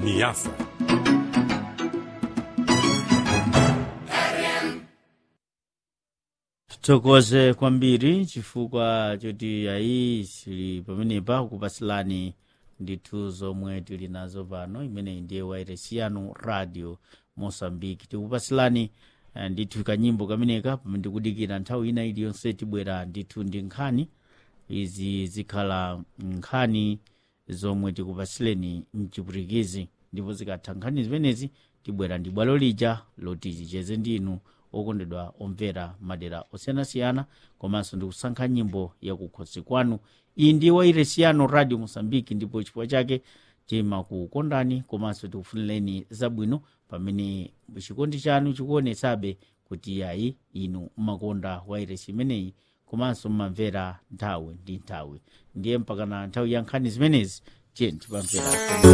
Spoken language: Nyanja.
niasa tithokoze kwambiri chifukwa choti ayi sili pamenepa kupasilani ndithu zomwe tili nazo pano imeneyi ndiye wairesi yanu radio mosambiki tikupasilani eh, ndithu kanyimbo kameneka pamene tikudikira nthawi ina iliyonse tibwera ndithu ndi nkhani izi zikhala nkhani zomwe tikupasileni mchipwitikizi ndipo zikatha nkhani zimenezi tibwera ndi bwalo lija loti ticheze ndinu okondedwa omvera madera osiyanasiyana komanso ndikusankha nyimbo yakukhosi kwanu iyi ndi wairesi yanu radio mosambiki ndipo chifukwa chake timakukondani komanso tikufunireni zabwino pamene chikondi chanu chikuonetsabe kuti yayi inu mmakonda wairesi imeneyi komanso mmamvera nthawi ndi nthawi ndiye mpakana nthawi ya nkhani zimenezi tiye tipamvera